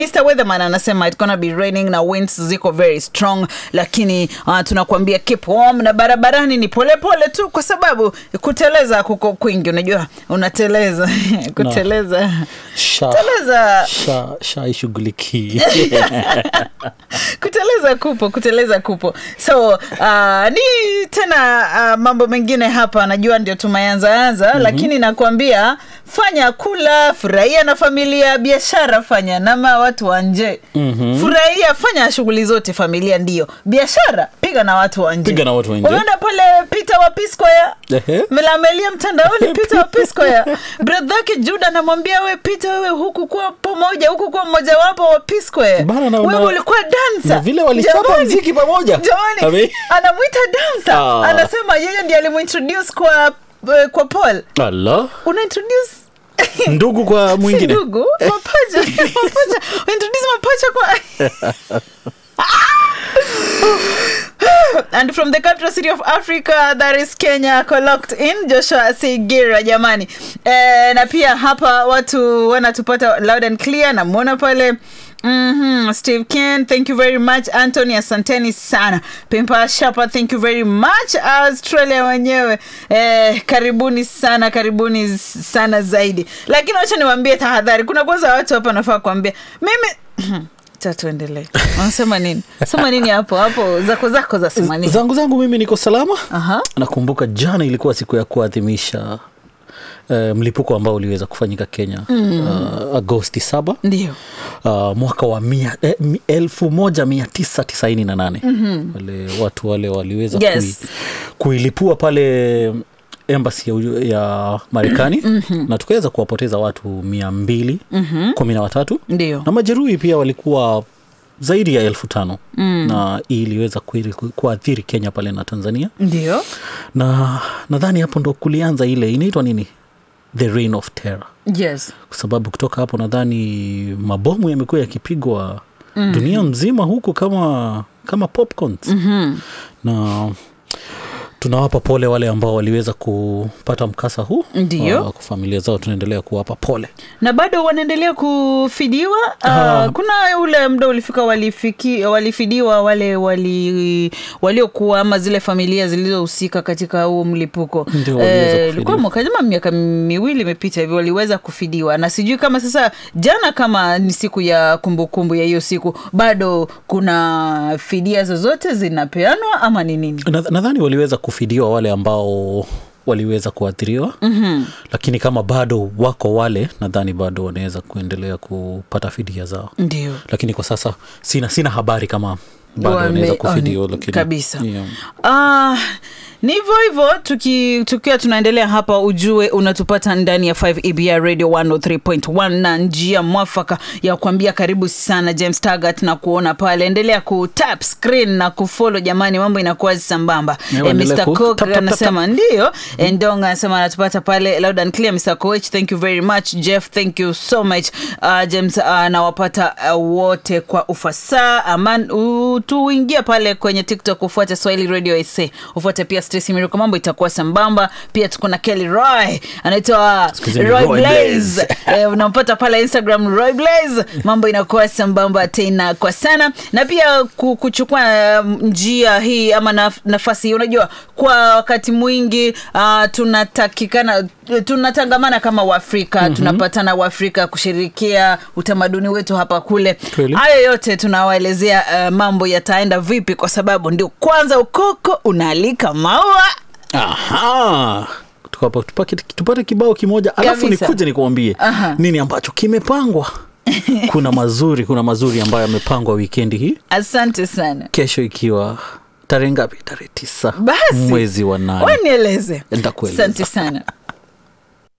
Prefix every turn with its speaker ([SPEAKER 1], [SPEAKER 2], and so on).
[SPEAKER 1] Mr. Weatherman anasema it's gonna be raining na winds ziko very strong, lakini uh, tunakuambia keep warm na barabarani ni polepole pole tu, kwa sababu kuteleza kuko kwingi. Unajua unateleza kuteleza
[SPEAKER 2] Sha-
[SPEAKER 1] teleza
[SPEAKER 2] sha- shaishughulikii
[SPEAKER 1] kuteleza kupo kuteleza kupo so uh, ni tena uh, mambo mengine hapa najua ndio tumeanzaanza mm-hmm. lakini nakwambia fanya kula furahia na familia biashara fanya nama watu wa nje mm-hmm. furahia fanya shughuli zote familia ndio biashara piga na watu wa nje
[SPEAKER 2] Piga na watu wa nje.
[SPEAKER 1] umeenda pale peter wa piscoya
[SPEAKER 2] Ehe.
[SPEAKER 1] melamelia mtandaoni peter wa piscoya bradhake juda anamwambia we peter wewe huku kuwa pamoja huku kuwa mmojawapo wa piscoya
[SPEAKER 2] Bana, na-
[SPEAKER 1] wewe
[SPEAKER 2] na-
[SPEAKER 1] ulikuwa dansa
[SPEAKER 2] na vile walichapa
[SPEAKER 1] Jamani,
[SPEAKER 2] mziki pamoja.
[SPEAKER 1] jamani
[SPEAKER 2] Ame-
[SPEAKER 1] anamwita dansa
[SPEAKER 2] Ah.
[SPEAKER 1] anasema yeye ndiye alimuintroduce kwa eh, kwa paul
[SPEAKER 2] ala
[SPEAKER 1] unaintroduce
[SPEAKER 2] ndugu kwa
[SPEAKER 1] si
[SPEAKER 2] mwingine
[SPEAKER 1] ndugu mapacha mapacha uintroduce mapacha kwa and from the capital city of africa that is kenya locked in joshua sigira jamani eh, na pia hapa watu wanatupata loud and clear namwona pale Mm-hmm. steve ken thank you very much antony asanteni sana pimpa shapa thank you very much australia wenyewe eh, karibuni sana karibuni sana zaidi lakini wacha niwaambie tahadhari kuna kwanza watu hapa nafaa kuambia mimi cha tuendelee wanasema nini sema nini hapo hapo zako zako za sema nini
[SPEAKER 2] zangu zangu mimi niko salama
[SPEAKER 1] Aha.
[SPEAKER 2] nakumbuka jana ilikuwa siku ya kuadhimisha uh, mlipuko ambao uliweza kufanyika kenya mm. uh, agosti saba
[SPEAKER 1] ndio
[SPEAKER 2] uh, mwaka wa mia, eh, mi- elfu moja mia tisa tisaini na nane mm-hmm. wale watu wale waliweza
[SPEAKER 1] Yes.
[SPEAKER 2] kui, kuilipua pale embasi ya, Uju- ya marekani mm-hmm. na tukaweza kuwapoteza watu mia mbili mm-hmm. kumi na watatu
[SPEAKER 1] ndio
[SPEAKER 2] na majeruhi pia walikuwa zaidi ya elfu tano mm. na hii iliweza kuiri- ku- kuathiri kenya pale na tanzania
[SPEAKER 1] ndio
[SPEAKER 2] na nadhani hapo ndo kulianza ile inaitwa nini the reign of terror
[SPEAKER 1] yes
[SPEAKER 2] kwa sababu kutoka hapo nadhani mabomu yamekuwa yakipigwa mm. dunia mzima huku kama kama popcorns
[SPEAKER 1] mm-hmm.
[SPEAKER 2] na tunawapa pole wale ambao waliweza kupata mkasa huu
[SPEAKER 1] Ndio.
[SPEAKER 2] Uh, kwa familia zao tunaendelea kuwapa pole
[SPEAKER 1] na bado wanaendelea kufidiwa uh, kuna ule muda ulifika walifiki, walifidiwa wale wali waliokuwa ama zile familia zilizohusika katika huo mlipuko
[SPEAKER 2] Ndio, waliweza kufidiwa.
[SPEAKER 1] ilikuwa mwaka kama miaka miwili imepita hivi waliweza kufidiwa na sijui kama sasa jana kama ni siku ya kumbukumbu ya hiyo siku bado kuna fidia zozote zinapeanwa ama ni nini
[SPEAKER 2] Na- nadhani waliweza kufidiwa wale ambao waliweza kuathiriwa mm-hmm. lakini kama bado wako wale nadhani bado wanaweza kuendelea kupata fidia zao
[SPEAKER 1] ndio
[SPEAKER 2] lakini kwa sasa sina sina habari kama bado
[SPEAKER 1] Wame-
[SPEAKER 2] wanaweza
[SPEAKER 1] oh,
[SPEAKER 2] kufidiwa
[SPEAKER 1] ni-
[SPEAKER 2] lakini
[SPEAKER 1] kabisa.
[SPEAKER 2] yeah.
[SPEAKER 1] Ah, ni hivyo hivyo tuki, tukiwa tunaendelea hapa ujue unatupata ndani ya 5 ebr radio 103.1 na njia mwafaka ya kuambia karibu sana james tagat na kuona pale endelea kutap screen na kufolo jamani mambo inakuwa sambamba
[SPEAKER 2] Yeah,
[SPEAKER 1] eh,
[SPEAKER 2] endelea
[SPEAKER 1] mr
[SPEAKER 2] ku-
[SPEAKER 1] cook
[SPEAKER 2] tap, tap, tap,
[SPEAKER 1] anasema ndio endong anasema anatupata pale loud and clear mr coach thank you very much jeff thank you so much uh, james uh, nawapata uh, wote kwa ufasaha aman uh, tuingie pale kwenye tiktok ufuate swahili radio sa ufuate pia Stacy Miruko mambo itakuwa sambamba pia tuko na kelly roy anaitwa
[SPEAKER 2] Siku hizi ni
[SPEAKER 1] roy
[SPEAKER 2] Roy
[SPEAKER 1] blaze eh, unampata pale instagram roy blaze mambo inakuwa sambamba tena kwa sana na pia ku- kuchukua um, njia hii ama naf- nafasi hii unajua kwa wakati mwingi uh, tunatakikana tunatangamana kama waafrika mm-hmm. tunapatana waafrika kushirikia utamaduni wetu hapa kule
[SPEAKER 2] Kweli.
[SPEAKER 1] hayo yote tunawaelezea uh, mambo yataenda vipi kwa sababu ndio kwanza ukoko unaalika maua
[SPEAKER 2] Aha. Tukapa- tupake- tupate kibao kimoja alafu
[SPEAKER 1] Kabisa.
[SPEAKER 2] nikuje nikuambie
[SPEAKER 1] Aha.
[SPEAKER 2] nini ambacho kimepangwa kuna mazuri kuna mazuri ambayo yamepangwa wikendi hii
[SPEAKER 1] asante sana
[SPEAKER 2] kesho ikiwa tarehe ngapi tarehe tisa
[SPEAKER 1] basi
[SPEAKER 2] mwezi wa nane
[SPEAKER 1] wanieleze
[SPEAKER 2] Nitakueleza.
[SPEAKER 1] asante sana